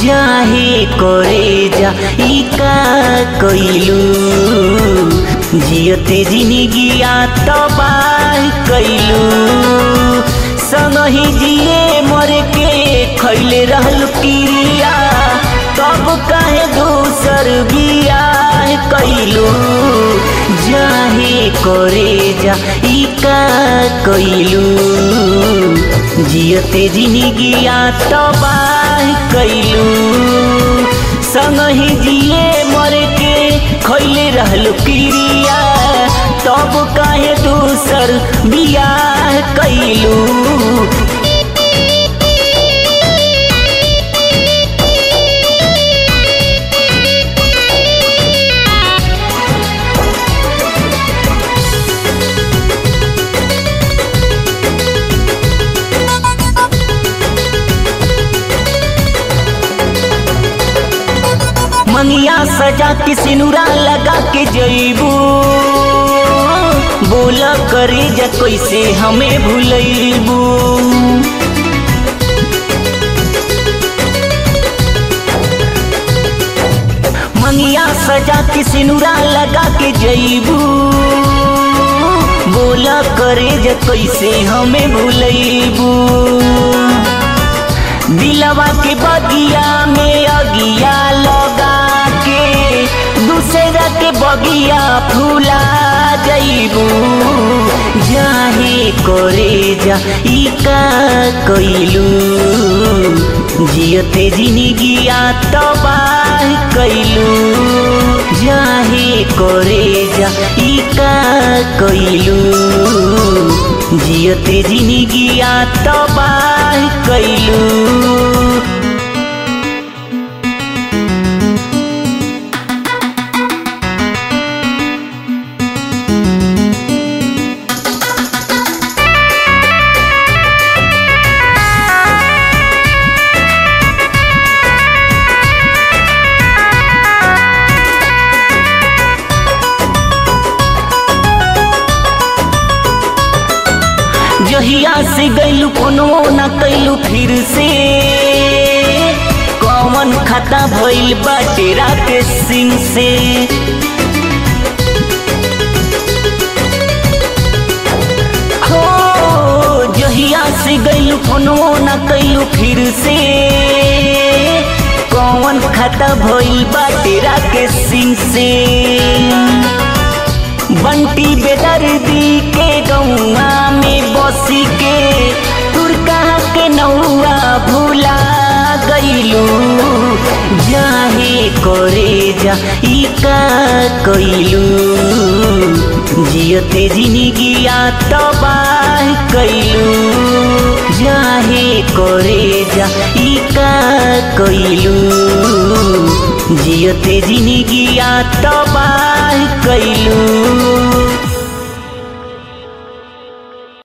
जाहे करे जा ई का कइलू जियते जिंदगिया तबाह कइलू संगही जिए मर के खैले रहल किरिया तब काहे दूसर बियाह कइलू जाहे करे जा ई का कइलू जियते जिंदगिया तबाह कइलू संगही जिए मर के खैले रहल किरिया तब काहे दूसर बियाह कइलू मंगिया सजा के सिनुरा लगा के जईबू बोला करे जा कैसे हमें भूलैबू मंगिया सजा के सिनुरा लगा के जईबू बोला करे जा कैसे हमें भूलैबू दिलवा के बगिया में अगिया लगा के दूसरा के बगिया फूला जईबू जाहे करे जा ई का कइलू जियते जिंदगिया तबाह कइलू जाहे करे जा ई का कइलू जियते जिंदगिया तबाह कइलू जहिया से गैलू कोनो न कैलू फिर से कौन खाता भइल बाटे राके सिंह से हो जहिया से गैलू कोनो न कैलू फिर से कौन खाता भइल बाटे राके सिंह से बंटी बेदर्दी के गौआ में बसी के तुरका के नौआ भूला गईलू जाहे करे जा ई का कइलू जियते जिंदगिया तबाह कइलू जाहे करे जा ई का कइलू जियते जिंदगिया तबाह कइलू